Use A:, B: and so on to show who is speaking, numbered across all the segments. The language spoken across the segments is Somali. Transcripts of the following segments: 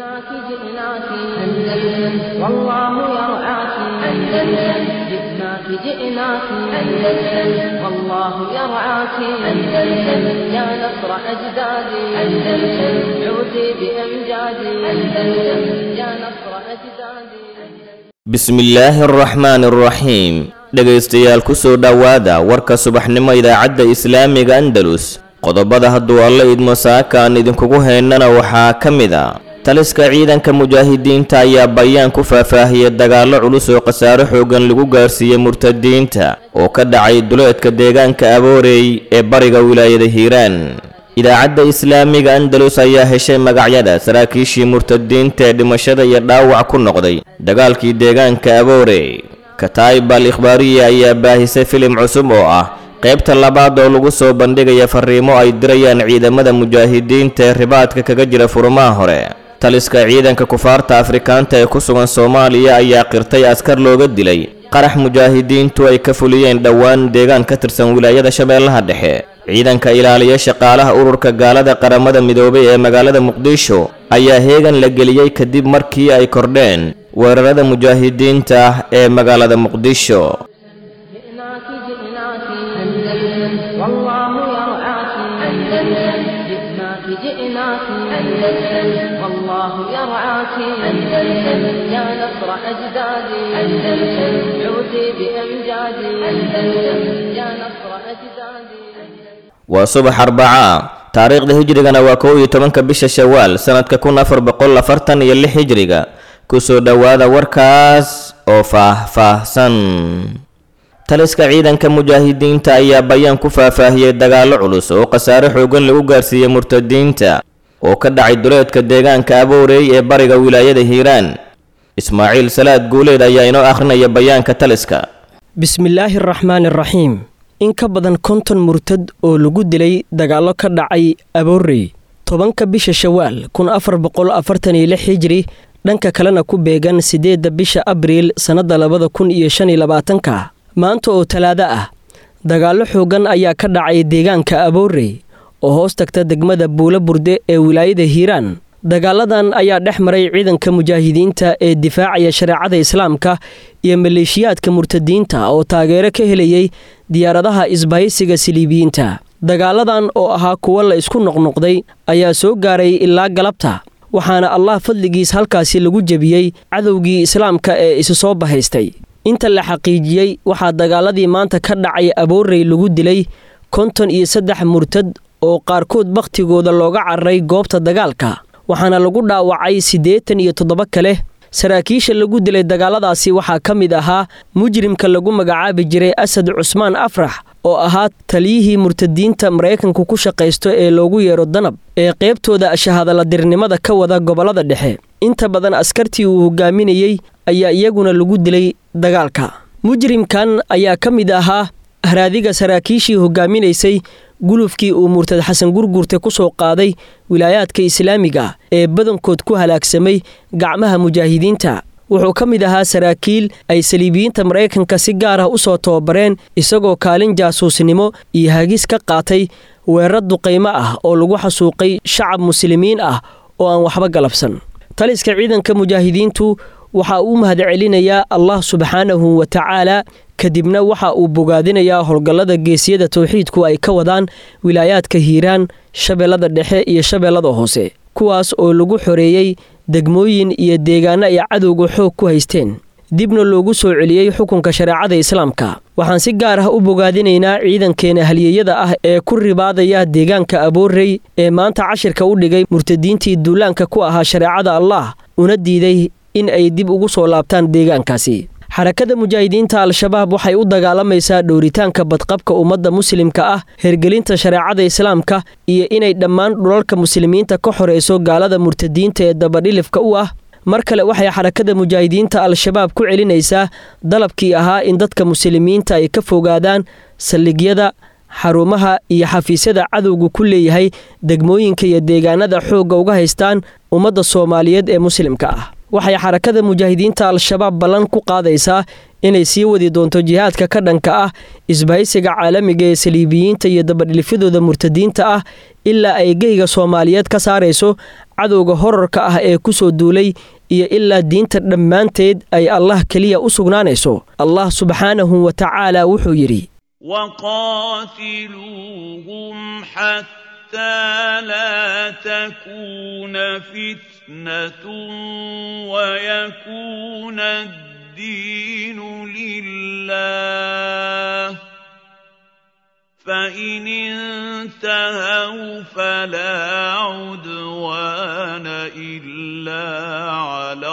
A: جئناك جئناك أندلس والله يرعاك أندلس جئناك جئناك أندلس والله يرعاك أندلس يا نصر أجدادي أندلس عودي بأمجادي أندلس يا نصر أجدادي
B: bismillaahi araxmaani araxiim dhegaystayaal ku soo dhowaada warka subaxnimo idaacadda islaamiga andalus qodobada hadduu alla idmo saaka aan idinkugu haynana waxaa ka mid a taliska ciidanka mujaahidiinta ayaa bayaan ku faahfaahiyey dagaallo culus oo khasaare xoogan lagu gaarsiiyey murtadiinta oo ka dhacay duleedka deegaanka aboorey ee bariga wilaayada hiiraan idaacadda islaamiga andalus ayaa heshay magacyada saraakiishii murtadiinta ee dhimashada iyo dhaawac ku noqday dagaalkii deegaanka aboorey kataib al ikhbaariya ayaa baahisay filim cusub oo ah qaybta labaad oo lagu soo bandhigaya fariimo ay dirayaan ciidamada mujaahidiinta ee ribaadka kaga jira furumaha hore taliska ciidanka kufaarta afrikaanta ee ku sugan soomaaliya ayaa qirtay askar looga dilay qarax mujaahidiintu ay ka fuliyeen dhowaan deegaan ka tirsan wilaayada shabeellaha dhexe ciidanka ilaaliya shaqaalaha ururka gaalada qaramada midoobay ee magaalada muqdisho ayaa heegan la geliyey kadib markii ay kordheen weerarada mujaahidiinta ah ee magaalada muqdisho
A: جئناك جئناك أندلس والله يرعاك أندلس جئناك جئناك أندلس والله يرعاك أندلس يا نصر أجدادي أندلس عودي بأمجادي أندلس يا نصر أجدادي
B: waa subax arbaca taariikhda hijrigana waa kow iyo tobanka bisha shawaal sanadka kun afar boqol afartan iyo lix hijriga kusoo dhowaada warkaas oo faah-faahsan taliska ciidanka mujaahidiinta ayaa bayaan ku faahfaahiyey dagaallo culus oo khasaare xoogan lagu gaarsiiyey murtadiinta oo ka dhacay duleedka deegaanka aboorey ee bariga wilaayada hiiraan ismaaciil salaad guuleed ayaa inoo akhrinaya bayaanka taliska
C: bismillaahi araxmaani araxiim in ka badan konton murtad oo lagu dilay dagaallo ka dhacay aboorey tobanka bisha shawaal kun afar boqol afartan iyo lix hijri dhanka kalena ku beegan siddeedda bisha abriil sannadda labada kun iyo shan iyo labaatanka maanta oo talaado ah dagaallo xoogan ayaa ka dhacay deegaanka aboorey oo hoos tagta degmada buulo burde ee wilaayada hiiraan dagaaladan ayaa dhex maray ciidanka mujaahidiinta ee difaacaya shareecada islaamka iyo maleeshiyaadka murtadiinta oo taageero ka helayay diyaaradaha isbahaysiga siliibiyiinta dagaaladan oo ahaa kuwo la isku noqnoqday ayaa soo gaaray ilaa galabta waxaana allah fadligiis halkaasi lagu jebiyey cadowgii islaamka ee isu soo bahaystay inta la xaqiijiyey waxaa dagaaladii maanta ka dhacay aboorey lagu dilay konton iyo saddex murtad oo qaarkood bakhtigooda looga cararay goobta dagaalka waxaana lagu dhaawacay siddeetan iyo toddoba kale saraakiisha lagu dilay dagaaladaasi waxaa ka mid ahaa mujrimka lagu magacaabi jiray asad cusmaan afrax oo ahaa taliyihii murtadiinta maraykanku ku shaqaysto ee loogu yeero danab ee qaybtooda shahadaladirnimada ka wada gobollada dhexe inta badan askartii uu hogaaminayey ayaa iyaguna lagu dilay dagaalka mujrimkan ayaa ka mid ahaa haraadiga saraakiishii hogaaminaysay gulufkii uu murtad xasan gurgurte ku soo qaaday wilaayaadka islaamiga ee badankood ku halaagsamay gacmaha mujaahidiinta wuxuu ka mid ahaa saraakiil ay saliibiyiinta maraykanka si gaar ah u soo tababareen isagoo kaalin jaasuusnimo iyo hagis ka qaatay weerar duqaymo ah oo lagu xasuuqay shacab muslimiin ah oo aan waxba galabsan taliska ciidanka mujaahidiintu waxa uu mahadcelinayaa allah subxaanahu wa tacaala kadibna waxa uu bogaadinayaa howlgallada geesiyada towxiidku ay ka wadaan wilaayaadka hiiraan shabeellada dhexe iyo shabeellada hoose kuwaas oo lagu xoreeyey degmooyin iyo deegaano ay cadowga xoog ku haysteen dibna loogu soo celiyey xukunka shareecada islaamka waxaan si gaar ah u bogaadinaynaa ciidankeena halyeeyada ah ee ku ribaadaya deegaanka aboorey ee maanta cashirka u dhigay murtadiintii duulaanka ku ahaa shareecada allah una diiday in ay dib ugu soo laabtaan deegaankaasi xarakada mujaahidiinta al-shabaab waxay u dagaalamaysaa dhowritaanka badqabka ummadda muslimka ah hergelinta shareecada islaamka iyo inay dhammaan dhulalka muslimiinta ka xoreyso gaalada murtadiinta ee dabadhilifka u ah mar kale waxay xarakada mujaahidiinta al-shabaab ku celinaysaa dalabkii ahaa in dadka muslimiinta ay ka fogaadaan saldhigyada xarumaha iyo xafiisyada cadowga ku leeyahay degmooyinka iyo deegaanada xoogga uga haystaan ummadda soomaaliyeed ee muslimka ah waxay xarakada mujaahidiinta al-shabaab ballan ku qaadaysaa inay sii wadi doonto jihaadka ka dhanka ah isbahaysiga caalamiga ee saliibiyiinta iyo dabadhilifyadooda murtadiinta ah ilaa ay geyga soomaaliyeed ka saarayso cadowga horarka ah ee ku soo duulay iyo ilaa diinta dhammaanteed ay allah keliya u sugnaanayso allah subxaanahu wa tacaala wuxuu yidhi
D: وقاتلوهم حتى لا تكون فتنة ويكون الدين لله فإن انتهوا فلا عدوان إلا على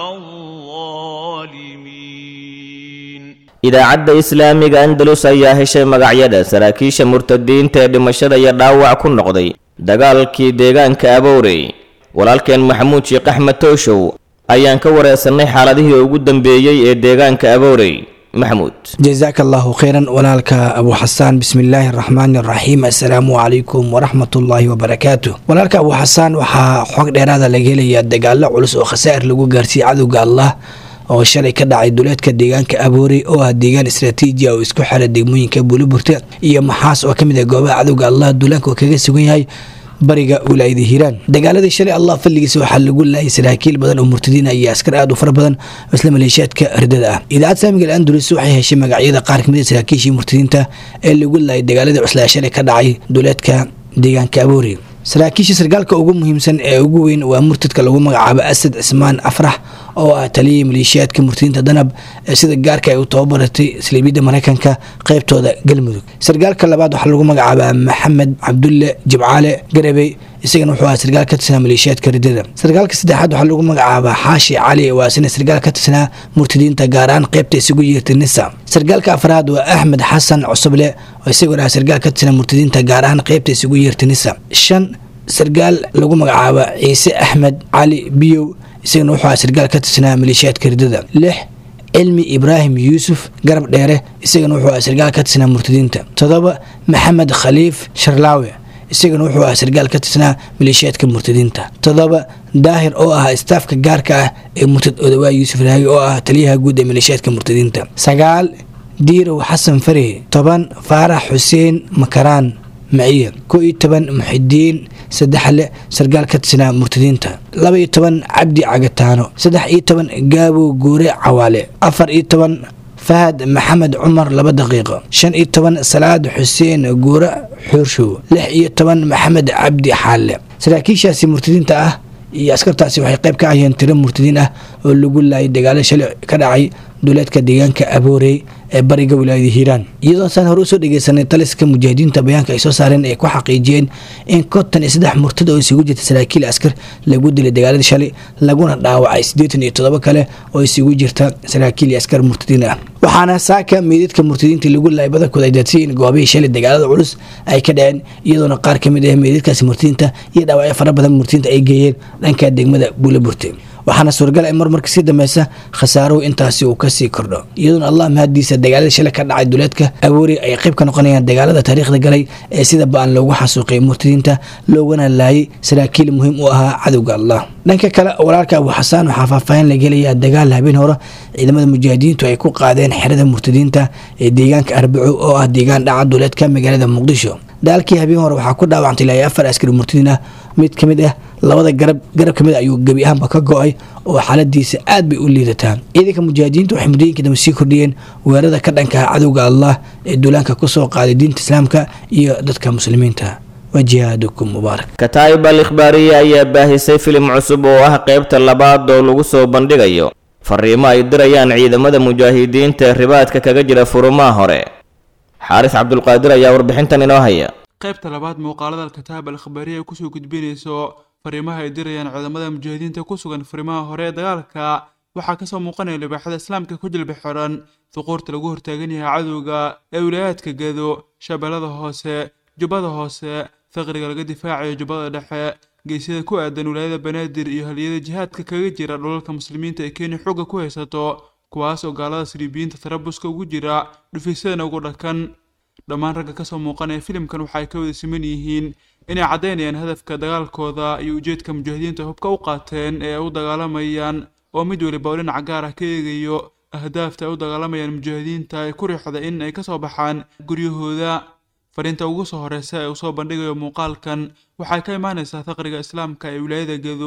D: الظالمين
B: idaacadda islaamiga andalus ayaa heshay magacyada saraakiisha murtadiinta ee dhimashada iyo dhaawac ku noqday dagaalkii deegaanka aboorey walaalkeen maxamuud sheekh axmed tooshow ayaan ka wareesanay xaaladihii ugu dambeeyey ee deegaanka aboorey maxamuud
E: jazaaka allahu khayran walaalka abu xasaan bismi illaahi araxmaani araxiim assalaamu calaykum waraxmatullaahi wabarakaatu walaalka abu xasaan waxaa xog dheeraada laga helayaa dagaalo culus oo khasaa'ir lagu gaarsiiyey cadowga allah oo shalay ka dhacay duleedka deegaanka aboorey oo ah deegaan istraatiiji ah oo isku xira degmooyinka buuliburte iyo maxaas oo ka mid ah goobaha cadowga allah duulaanka oo kaga sugan yahay bariga wilaayada hiiraan dagaaladii shalay allah fadligiisa waxaa lagu laayay saraakiil badan oo murtadiina iyo askar aad u fara badan oo isla maleeshiyaadka ridada ah idaacad saamiga al-andalus waxay heshay magacyada qaar kamid a saraakiishii murtadiinta ee lagu laayay dagaaladii cuslaa shalay ka dhacay duleedka deegaanka aboori saraakiisha sargaalka ugu muhiimsan ee ugu weyn waa murtadka lagu magacaabo asad cismaan afrax oo ah taliyii maleeshiyaadka murtadiinta danab ee sida gaarka ay u tababaratay saliibiyadda maraykanka qaybtooda galmudug sargaalka labaad waxaa lagu magacaabaa maxamed cabdulle jibcaale garabey isagana wuxuu ahaa sargaal ka tirsanaa maleeshiyaadka ridada sargaalka saddexaad waxaa lagu magacaabaa xaashi cali waa isna sargaal ka tirsanaa murtadiinta gaar ahaan qaybta isugu yeertay nisa sargaalka afraad waa axmed xasan cusuble oo isaguna ah sargaal ka tirsanaa murtadiinta gaar ahaan qaybta isugu yeertay nisa shan sargaal lagu magacaaba ciise axmed cali biyow isagana wuxuu ahaa sargaal ka tirsanaa maleeshiyaadka ridada lix cilmi ibraahim yuusuf garab dheere isagana wuxuu ahaa sargaal ka tirsanaa murtadiinta toddoba maxamed khaliif sharlaawe isagana wuxuu ahaa sargaal ka tirsanaa maleeshiyaadka murtadiinta toddoba daahir oo ah istaafka gaarka ah ee murtad odawaa yuusuf raagi oo ah taliyaha guud ee maleeshiyaadka murtadiinta sagaal diirow xasan fari toban faarax xuseen makaraan maciye ko iyo toban muxidiin saddexle sargaal ka tirsanaa murtadiinta laba iyo toban cabdi cagataano saddex iyo toban gaabo guure cawaale afar iyo toban fahad maxamed cumar laba daqiiqo shan iyo toban salaad xuseen guure xuurshow lix iyo toban maxamed cabdi xaalle saraakiishaasi murtadiinta ah iyo askartaasi waxay qayb ka ahayeen tiro murtadiin ah oo lagu laayay dagaalo shalay ka dhacay duleedka deegaanka aboorey ee bariga wilaayada hiiraan iyadoo saan hore usoo dhegeysanay taliska mujaahidiinta bayaanka ay soo saareen ay ku xaqiijiyeen in konton iyo saddex murtad oo isugu jirta saraakiil askar lagu dilay dagaaladii shalay laguna dhaawacay siddeetan iyo toddoba kale oo isugu jirta saraakiil iyo askar murtadiin ah waxaana saaka meydadka murtadiinta lagu laayay badankooda ay daadsiyiin goobihii shalay dagaalada culus ay ka dhaceen iyadoona qaar ka mid ah meydadkaasi murtadiinta iyo dhaawacyo fara badan murtadiinta ay geeyeen dhanka degmada buulaburte waxaana suuragal in marmarka sii dambeysa khasaaruhu intaasi uu kasii kordho iyadoona allah mahadiisa dagaalada shalay ka dhacay duleedka awoori ay qayb ka noqonayaan dagaalada taariikhda galay ee sida ba-an loogu xasuuqay murtadiinta loogana laayay saraakiil muhiim u ahaa cadowga allah dhanka kale walaalka abu xasaan waxaa faahfaahin laga helayaa dagaal habeen hore ciidamada mujaahidiintu ay ku qaadeen xerada murtadiinta ee deegaanka arbaco oo ah deegaan dhaca duleedka magaalada muqdisho dagaalkii habeen hore waxaa ku dhaawacantay ilaa afar askari murtadiin ah mid ka mid ah labada garab garab ka mid ayuu gebi ahaanba ka go-ay oo xaaladiisa aad bay u liidataa ciidanka mujaahidiintu waxay muddooyinka dambe sii kordhiyeen weerarada ka dhanka ah cadowga allah ee duulaanka kusoo qaaday diinta islaamka iyo dadka muslimiinta wa jihaadukum mubaarak
B: kataa'ib al ikhbaariye ayaa baahisay filim cusub oo ah qaybta labaad oo lagu soo bandhigayo fariimo ay dirayaan ciidamada mujaahidiinta ee ribaadka kaga jira furumaha hore xaaris cabdulqaadir ayaa warbixintan inoo haya
F: qaybta labaad muuqaalada alkataab al khabaariya ay kusoo gudbinayso fariimaha ay dirayaan ciidamada mujaahidiinta ku sugan fariimaha hore ee dagaalka waxaa kasoo muuqanaya libaaxada islaamka ku jilba xiran duquurta lagu hortaagan yahay cadowga ee wilaayaadka gedo shabeellada hoose jubbada hoose faqriga laga difaacayo jubbada dhexe geesyada ku aadan wilaayada banaadir iyo haliyada jihaadka kaga jira dhulalka muslimiinta ee kenya xooga ku haysato kuwaas oo gaalada siriibiyiinta tarabuska ugu jira dhufisyadan ugu dhakan dhammaan ragga kasoo muuqanaya filimkan waxa ay ka wada siman yihiin inay caddaynayaan hadafka dagaalkooda iyo ujeedka mujaahidiinta hubka u qaateen ee ay u dagaalamayaan oo mid weliba oo dhinac gaar ah ka eegayo ahdaafta ay u dagaalamayaan mujaahidiinta ee ku riixda in ay kasoo baxaan guryahooda fariinta ugu soo horeysa ee uu soo bandhigayo muuqaalkan waxay ka imaanaysaa faqriga islaamka ee wilaayada gedo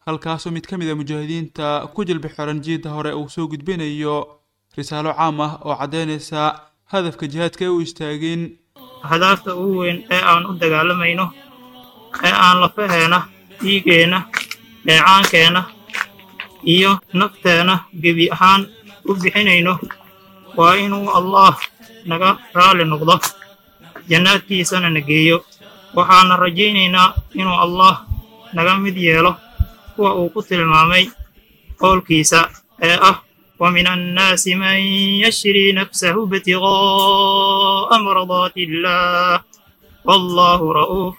F: halkaasoo mid ka mid a mujaahidiinta ku jilbi xiran jiidda hore uu soo gudbinayo risaalo caam ah oo caddaynaysa hadafka jihaadka ee u istaagin
G: ahdaafta ugu weyn ee aan u dagaalamayno ee aan lafaheena dhiigeenna dheecaankeenna iyo nafteenna gebi ahaan u bixinayno waa inuu allaah naga raalli noqdo jannaadkiisana na geeyo waxaana rajaynaynaa inuu allaah naga mid yeelo kuwa uu ku tilmaamay qowlkiisa ee ah ومن الناس من يشري نفسه ابتغاء مرضات الله والله رؤوف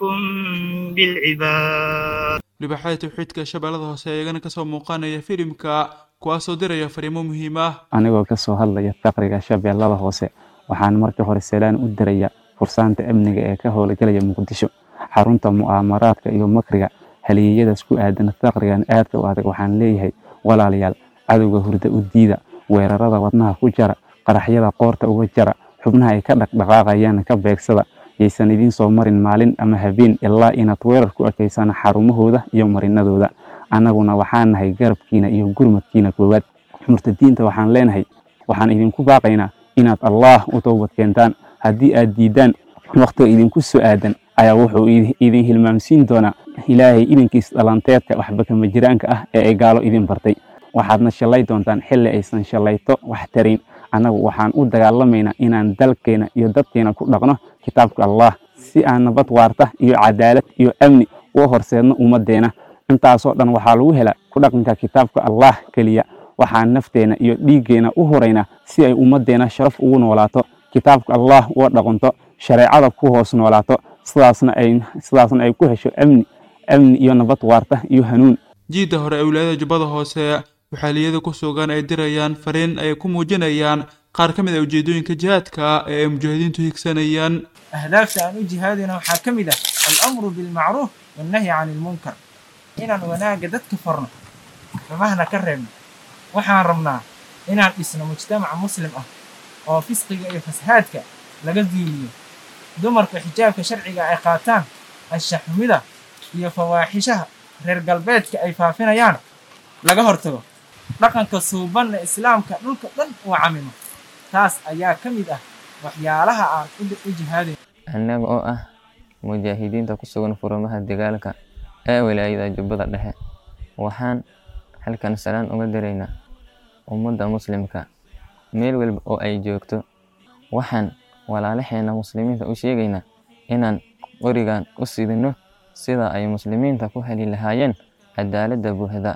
G: بالعباد
F: libaxada tawxiidka shabeellada hoose iyagana kasoo muuqanaya filimka kuwaasoo diraya fariimo muhiim ah
H: anigoo ka soo hadlaya faqriga shabeellada hoose waxaan marka hore seelaan u diraya fursaanta amniga ee ka howlgalaya muqdisho xarunta mu'aamaraadka iyo makriga haliyeyadaas ku aadan faqrigan aadka u adag waxaan leeyahay walaalayaal cadowga hurda u diida weerarada wadnaha ku jara qaraxyada qoorta uga jara xubnaha ay ka dhaqdhaqaaqayaan ka beegsada yaysan idiin soo marin maalin ama habeen ilaa inaad weerar ku ekeysaan xarumahooda iyo marinadooda annaguna waxaan nahay garabkiina iyo gurmadkiina koowaad murtadiinta waxaan leenahay waxaan idinku baaqaynaa inaad allaah u toobad keentaan haddii aad diiddaan wakhtiga idinku soo aadan ayaa wuxuu idin hilmaamsiin doonaa ilaahay idinkiis dhalanteedka waxba kama jiraanka ah ee ay gaalo idin bartay waxaadna shallay doontaan xilli aysan shallayto wax tarayn annagu waxaan u dagaalamaynaa inaan dalkeena iyo dadkeena ku dhaqno kitaabka allah si aan nabad waarta iyo cadaalad iyo amni u horseedno ummaddeena intaasoo dhan waxaa lagu helaa ku dhaqanka kitaabka allah keliya waxaan nafteena iyo dhiiggeena u huraynaa si ay ummaddeena sharaf ugu noolaato kitaabka allah uga dhaqanto shareecada ku hoos noolaato sidaasna ay sidaasna ay ku hesho amni amni iyo nabad waarta iyo hanuun
F: jiidda hore ee wilaayada jubbada hoose waxaaliyada ku sugan ay dirayaan fariin ay ku muujinayaan qaar ka mid ah ujeedooyinka jihaadka ee ay mujaahidiintu higsanayaan
I: ahdaafta aan u jihaadayna waxaa ka mid ah alamru bilmacruuf wannahyi cani ilmunkar inaan wanaagga dadka farno xumahna ka reebno waxaan rabnaa inaan dhisno mujtamac muslim ah oo fisqiga iyo fasahaadka laga duuliyo dumarka xijaabka sharciga ay qaataan anshaxumida iyo fawaaxishaha reer galbeedka ay faafinayaan laga hortago dhaqanka suubanna islaamka dhulka dhan uu camimo taas ayaa ka mid ah waxyaalaha aan u jihaadayn
J: annaga oo ah mujaahidiinta ku sugan furamaha dagaalka ee wilaayada jubbada dhexe waxaan halkan salaan uga diraynaa ummadda muslimka meel walba oo ay joogto waxaan walaalaheena muslimiinta u sheegaynaa inaan qorigan u sidino sida ay muslimiinta ku heli lahaayeen cadaaladda buuxda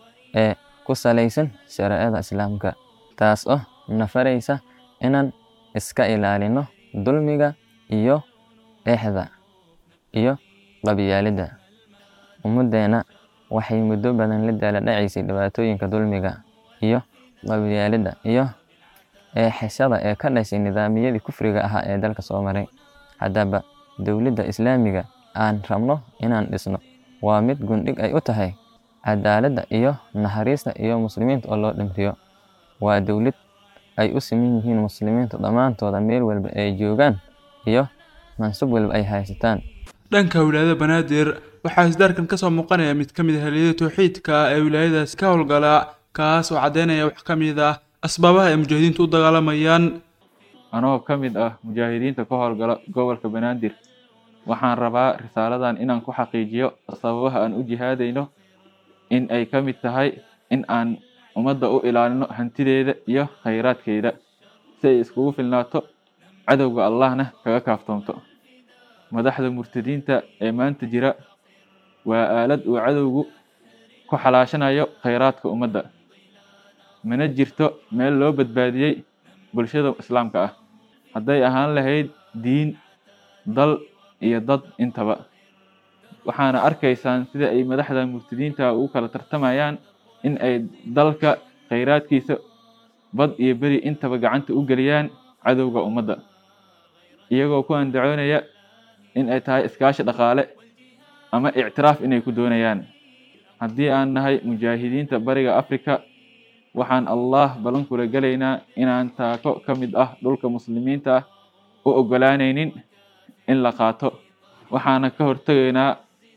J: ee ku salaysan shareecada islaamka taas oo nafaraysa inaan iska ilaalino dulmiga iyo eexda iyo qabyaalidda ummaddeena waxay muddo badan la daaladhacaysay dhibaatooyinka dulmiga iyo qabyaalidda iyo eexashada ee ka dhashay nidaamiyadii kufriga ahaa ee dalka soo maray haddaba dowladda islaamiga aan rabno inaan dhisno waa mid gundhig ay u tahay cadaaladda iyo naxariista iyo muslimiinta oo loo dhimriyo waa dowlad ay u siman yihiin muslimiinta dhammaantooda meel walba ay joogaan iyo mansub walba ay haysataan
F: dhanka wilaayada banaadir waxaa isdaarkan kasoo muuqanaya mid ka mid ah haliyada tawxiidka ee wilaayadaas ka howlgala kaas oo caddeynaya wax ka mid ah asbaabaha ay mujaahidiintu u dagaalamayaan
K: anoo ka mid ah mujaahidiinta ka howlgala gobolka banaadir waxaan rabaa risaaladan inaan ku xaqiijiyo sababaha aan u jihaadayno in ay ka mid tahay in aan ummadda u ilaalino hantideeda iyo khayraadkeeda si ay iskugu filnaato cadowga allahna kaga kaaftoomto madaxda murtadiinta ee maanta jira waa aalad uu cadowgu ku xalaashanayo khayraadka ummadda mana jirto meel loo badbaadiyey bulshada islaamka ah hadday ahaan lahayd diin dal iyo dad intaba waxaana arkaysaan sida ay madaxda murtadiinta ugu kala tartamayaan in ay dalka khayraadkiisa bad iyo beri intaba gacanta u geliyaan cadowga ummadda iyagoo ku andacoonaya in ay tahay iskaashi dhaqaale ama ictiraaf inay ku doonayaan haddii aan nahay mujaahidiinta bariga afrika waxaan allah ballan kula gelaynaa inaan taako ka mid ah dhulka muslimiinta ah u oggolaanaynin in la qaato waxaana ka hortegaynaa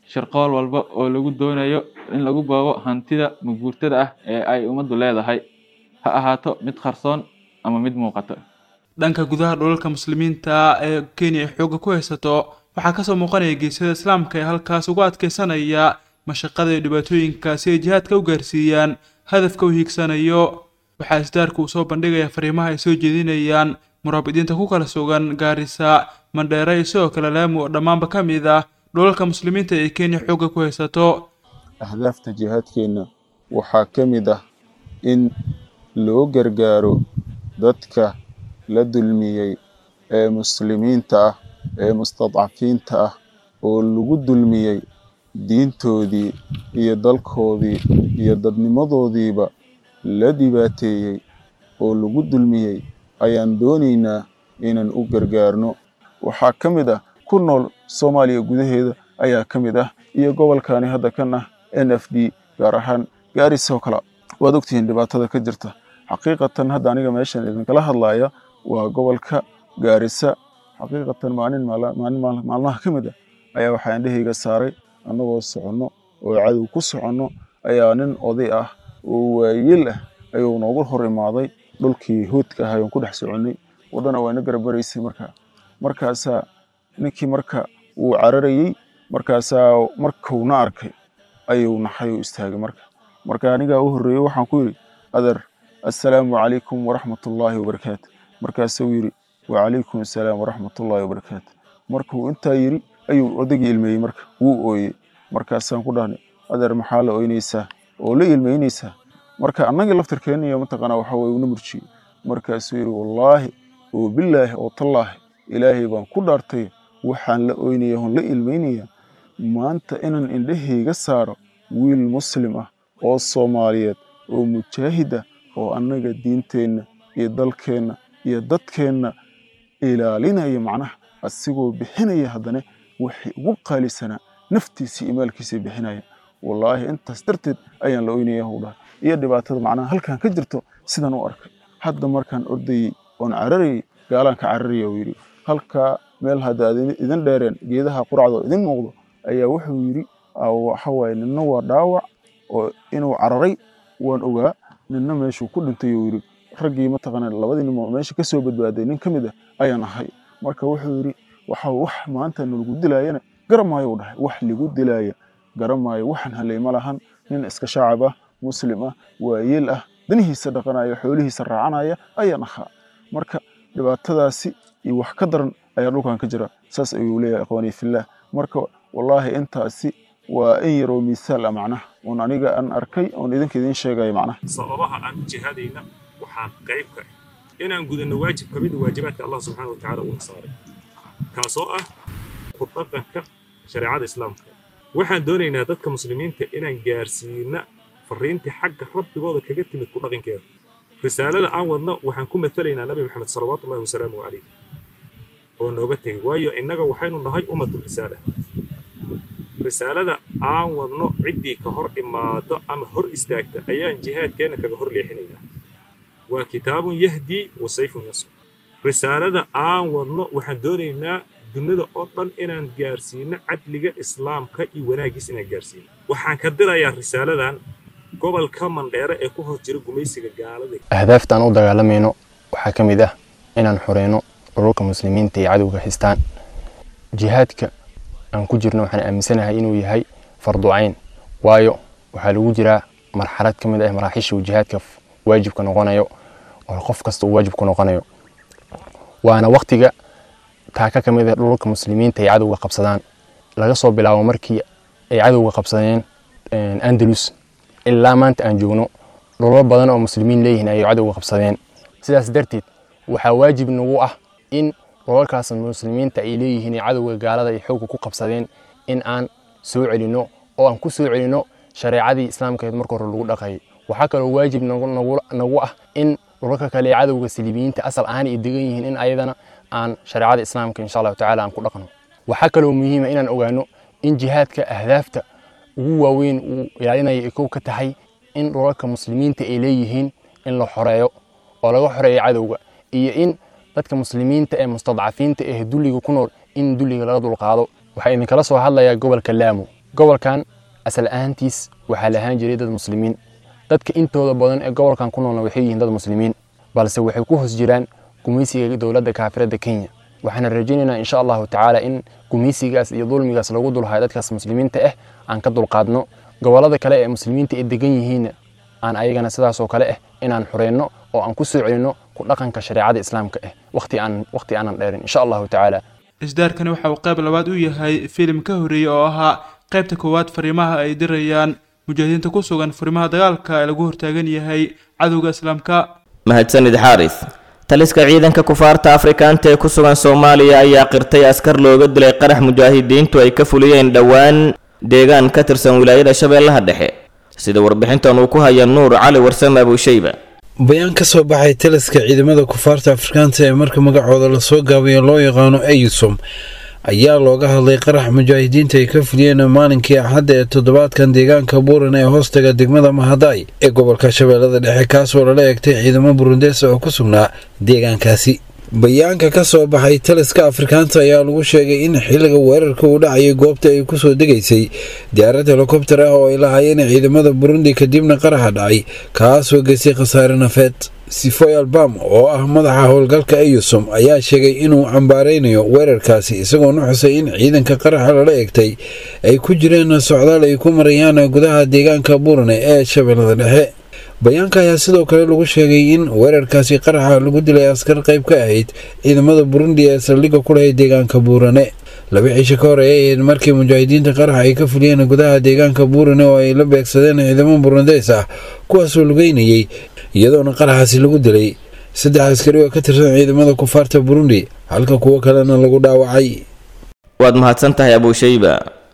K: shirqool walba oo lagu doonayo in lagu boobo hantida maguurtada ah ee ay ummaddu leedahay ha ahaato mid qarsoon ama mid muuqata
F: dhanka gudaha dhulalka muslimiinta ee kenya ay xoogga ku haysato waxaa kasoo muuqanaya geesyada islaamka ee halkaas ugu adkeysanaya mashaqada iyo dhibaatooyinka si ay jihaadka u gaarsiiyaan hadafka u hiigsanayo waxaa isdaarku uu soo bandhigaya fariimaha ay soo jeedinayaan muraabidiinta ku kala sugan gaarisa mandheera iyo sidoo kale laamu oo dhammaanba ka mid ah dhulalka muslimiinta ee kenya xoogga ku haysato
L: ahdaafta jihaadkeenna waxaa ka mid ah in loo gargaaro dadka la dulmiyey ee muslimiinta ah ee mustadcafiinta ah oo lagu dulmiyey diintoodii iyo dalkoodii iyo dadnimadoodiiba la dhibaateeyey oo lagu dulmiyey ayaan doonaynaa inaan u gargaarno waxaa ka mid ah ku nool soomaaliya gudaheeda ayaa ka mid ah iyo gobolkani hadda kan ah n f d gaar ahaan gaarisoo kale waad ogtihiin dhibaatada ka jirta xaqiiqatan hadda aniga meeshan idinkala hadlaya waa gobolka gaarisa xaqiiqatan maalin maalin maalmaha ka mid ah ayaa waxaa indhahayga saaray annagoo soconno oo cadow ku soconno ayaa nin oday ah oo waayeel ah ayuu noogu hor imaaday dhulkii hoodka ahay oon ku dhex soconnay waddana waa ina garabaraysay markaa markaasaa ninkii marka wuu cararayey markaasaa markuuna arkay ayuu naxay oo istaagay marka marka anigaa u horreeyey waxaan ku yidhi adeer assalaamu calaykum waraxmatullaahi wabarakaatu markaasuu yidhi wacalaykum assalaam waraxmatullaahi wabarakaatu markuu intaa yidhi ayuu odaygii ilmeeyey marka wuu ooyey markaasaan ku dhahnay adeer maxaa la ooynaysaa oo la ilmeynaysaa marka annagii laftirkeenna iyo mataqaanaa waxa weye una murjiyey markaasuu yidhi wallaahi oo bilaahi oo tallaahi ilaahay baan ku dhaartay waxaan la ooynaya oon la ilmeynaya maanta inaan indhahayga saaro wiil muslim ah oo soomaaliyeed oo mujaahid ah oo annaga diinteenna iyo dalkeenna iyo dadkeenna ilaalinaya macnaha asigoo bixinaya haddana waxay ugu qaalisanaa naftiisa iyo maalkiisa bixinaya wallaahi intaas darteed ayaan la oynaya huu dhahay iyo dhibaatada macnaha halkan ka jirto sidaan u arkay hadda markaan ordayey oon cararayay gaalaan ka cararaya uu yidhi halkaa meel hadda aad idin dheereen geedaha quracdoo idin muuqdo ayaa wuxuu yidhi waxa waaye ninna waa dhaawac oo inuu cararay waan ogaa ninna meeshuu ku dhintay uu yidhi raggii mataqaana labadii nin oo meesha ka soo badbaaday nin ka mid ah ayaan ahay marka wuxuu yidhi waxa wax maanta nalagu dilaayana garamaayo u dhahay wax ligu dilaaya garamaayo waxaan halay ma lahan nin iska shacab ah muslim ah waayeel ah danihiisa dhaqanaya xoolihiisa raacanaya ayaan ahaa marka dhibaatadaasi iyo wax ka daran ayaa dhulkan ka jira saas ayuu leeyahay ikhwaanii fillaah marka wallaahi intaasi waa in yaroo miisaal ah macnaha oon aniga aan arkay oon idinka idiin sheegaya macnaha
M: sababaha aan u jihaadayna waxaan qayb ka ah inaan gudanno waajib ka mid a waajibaadka allah subxaana watacaala uuna saaray kaasoo ah ku dhaqanka shareecada islaamka waxaan doonaynaa dadka muslimiinta inaan gaarsiina fariintii xagga rabbigooda kaga timid ku dhaqankeeda risaalada aan wadno waxaan ku matalaynaa nabi maxamed salawaatullahi wasalaamu calayh oo nooga tegay waayo innaga waxaynu nahay ummatul risaala risaalada aan wadno ciddii ka hor imaado ama hor istaagta ayaan jihaadkeenna kaga hor leexinaynaa waa kitaabun yahdii wa sayfun yasr risaalada aan wadno waxaan doonaynaa dunida oo dhan inaan gaarsiino cadliga islaamka iyo wanaaggiis inaan gaarsiino waxaan ka dirayaa risaaladan gobolka mandheere ee ku hor jira gumaysiga gaalada
N: ahdaafta aan u dagaalamayno waxaa ka mid ah inaan xoreyno dhululka muslimiinta iyo cadowga haystaan jihaadka aan ku jirno waxaan aaminsanahay inuu yahay farducayn waayo waxaa lagu jiraa marxalad ka mid ah maraaxiisha uu jihaadka waajibka noqonayo oo qof kasta uu waajib ku noqonayo waana waktiga taaka ka mid ah dhululka muslimiinta ay cadowga qabsadaan laga soo bilaabo markii ay cadowga qabsadeen andalus ilaa maanta aan joogno dhulal badan oo muslimiin leeyihiin ayay cadowga qabsadeen sidaas darteed waxaa waajib nagu ah in dhulalkaas muslimiinta ay leeyihiin ee cadowga gaalada ay xoogga ku qabsadeen in aan soo celinno oo aan ku soo celinno shareecadii islaamkeed marka hore lagu dhaqayay waxaa kaloo waajib nagu ah in dhulalka kale ee cadowga saliibiyiinta asal ahaan ay degan yihiin in ayadana aan shareecada islaamka insha allahu tacaala aan ku dhaqno waxaa kaloo muhiima inaan ogaano in jihaadka ahdaafta ugu waaweyn uu ilaalinaya ay kow ka tahay in dhulalka muslimiinta ay leeyihiin in la xoreeyo oo laga xoreeyo cadowga iyo in dadka muslimiinta ee mustadcafiinta ee dulliga ku nool in dulliga laga dulqaado waxaa idinkala soo hadlayaa gobolka laamo gobolkan asal ahaantiis waxaa lahaan jiray dad muslimiin dadka intooda badan ee gobolkan ku noolna waxay yihiin dad muslimiin balse waxay ku hoos jiraan gumaysiga dowladda kaafirada kenya waxaana rajaynaynaa insha allahu tacaala in gumaysigaas iyo dulmigaas lagu dulhayo dadkaas muslimiinta ah aan ka dulqaadno gobolada kale ee muslimiinta ay degan yihiinna aan ayagana sidaasoo kale ah inaan xureyno oo aan ku soo celinno ku dhaqanka shareecada islaamka ah waqti aan waqti aanan dheerin insha allahu tacaala
F: isdaarkani waxa uu qayb labaad u yahay filim ka horreeyey oo ahaa qaybta koowaad fariimaha ay dirayaan mujaahidiinta ku sugan fariimaha dagaalka ee lagu hortaagan yahay cadowga islaamka
B: mahadsanid xaaris taliska ciidanka kufaarta afrikaanta ee ku sugan soomaaliya ayaa qirtay askar looga dilay qarax mujaahidiintu ay ka fuliyeen dhowaan deegaan ka tirsan wilaayada shabeellaha dhexe sida warbixintan uu ku haya nuur cali warsame abuushayba
O: bayaan ka soo baxay taliska ciidamada kufaarta afrikaanta ee marka magacooda lasoo gaabayo loo yaqaano eyusom ayaa looga hadlay qarax mujaahidiinta ay ka fuliyeen maalinkii axadda ee toddobaadkan deegaanka buuran ee hoostaga degmada mahadaay ee gobolka shabeellada dhexe kaasoo lala eegtay ciidamo burundees oo ku sugnaa deegaankaasi bayaanka ka soo baxay taliska afrikaanta ayaa lagu sheegay in xilliga weerarka uu dhacayay goobta ay kusoo degaysay diyaarad helikobtar ah oo ay lahaayeen ciidamada burundi kadibna qaraxa dhacay kaasoo geystay khasaare nafeed sifoy albam oo ah madaxa howlgalka eyusom ayaa sheegay inuu cambaaraynayo weerarkaasi isagoona xusay in ciidanka qaraxa lala eegtay ay ku jireen socdaal ay ku marayaan gudaha deegaanka buurane ee shabeellada dhexe bayaanka ayaa sidoo kale lagu sheegay in weerarkaasi qaraxa lagu dilay askar qayb ka ahayd ciidamada burundi ee saldhigga ku lahay deegaanka buurane laba cisho ka hor ay ahayd markii mujaahidiinta qaraxa ay ka fuliyeen gudaha deegaanka buurane oo ay la beegsadeen ciidamo burundeys ah kuwaasoo lugeynayay iyadoona qaraxaasi lagu dilay saddex askari oo ka tirsan ciidamada kufaarta burundi halka kuwo kalena lagu dhaawacay
B: waad mahadsan tahay abuushayba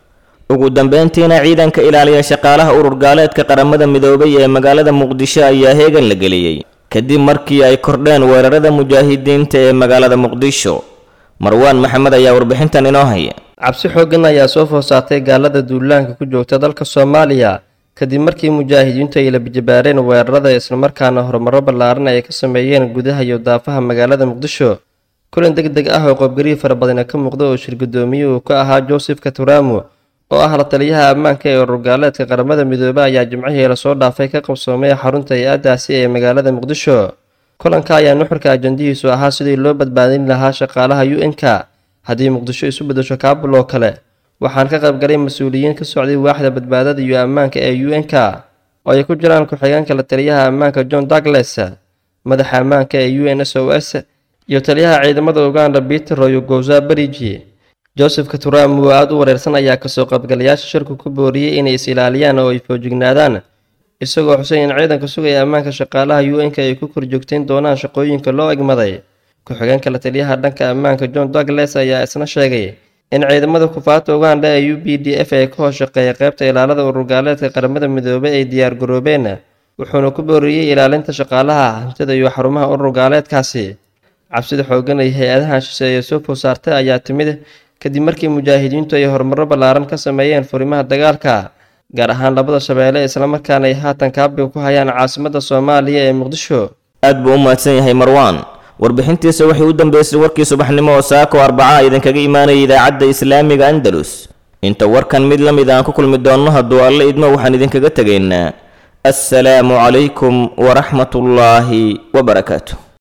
B: ugu dambeyntiina ciidanka ilaaliya shaqaalaha urur gaaleedka qaramada midoobay ee magaalada muqdisho ayaa heegan la geliyey kadib markii ay kordheen weerarada mujaahidiinta ee magaalada muqdisho marwaan maxamed ayaa warbixintan inoo haya
P: cabsi xooggan ayaa soo foosaatay gaalada duulaanka ku joogta dalka soomaaliya kadib markii mujaahidiintu ay la bijabaareen weerarada islamarkaana horumaro ballaaran ay ka sameeyeen gudaha iyo daafaha magaalada muqdisho kulan deg deg ah oo qoobgariir fara badana ka muuqda oo shir guddoomiye uu ka ahaa joseph katuramo oo ah la taliyaha ammaanka ee ururgaaleedka qaramada midoobe ayaa jimcihii lasoo dhaafay ka qabsoomay xarunta hay-addaasi ee magaalada muqdisho kulanka ayaa nuxurka ajandihiisu ahaa sidii loo badbaadin lahaa shaqaalaha u n-ka haddii muqdisho isu beddesho kaabul oo kale waxaan ka qaybgalay mas-uuliyiin ka socday waaxda badbaadada iyo ammaanka ee u n-ka oo ay ku jiraan ku-xigeenka la taliyaha ammaanka john douglas madaxa ammaanka ee u n s o s iyo taliyaha ciidamada uganda peter royo gowza beriji joseph katuram oo aada u wareersan ayaa kasoo qaybgalayaasha shirku ku booriyey inay is ilaaliyaan oo ay foojignaadaan isagoo xusay in ciidanka sugaya ammaanka shaqaalaha u n-ka ay ku korjoogtayn doonaan shaqooyinka loo egmaday ku-xigeenka la taliyaha dhanka ammaanka john douglas ayaa isna sheegay in ciidamada kufaarta uganda ee u b d f ee ka hoos shaqeeya qaybta ilaalada ururgaaleedka qaramada midoobay ay diyaar garoobeen wuxuuna ku booriyey ilaalinta shaqaalaha hantida iyo xarumaha ururgaaleedkaasi cabsida xooggan ay hay-adahan shisheeye soo food saartay ayaa timid kadib markii mujaahidiintu ay horumaro ballaaran ka sameeyeen furimaha dagaalka gaar ahaan labada shabeelle islamarkaana ay haatan kaabiga ku hayaan caasimadda soomaaliya ee muqdisho
B: aad buu u mahadsan yahay marwaan warbixintiisa waxay u dambeysay warkii subaxnimo oo saako arbaca idinkaga imaanaya idaacadda islaamiga andalus inta warkan mid la mid aan ku kulmi doonno hadduu alle idmo waxaan idinkaga tegaynaa assalaamu calaykum waraxmatullaahi wabarakaatu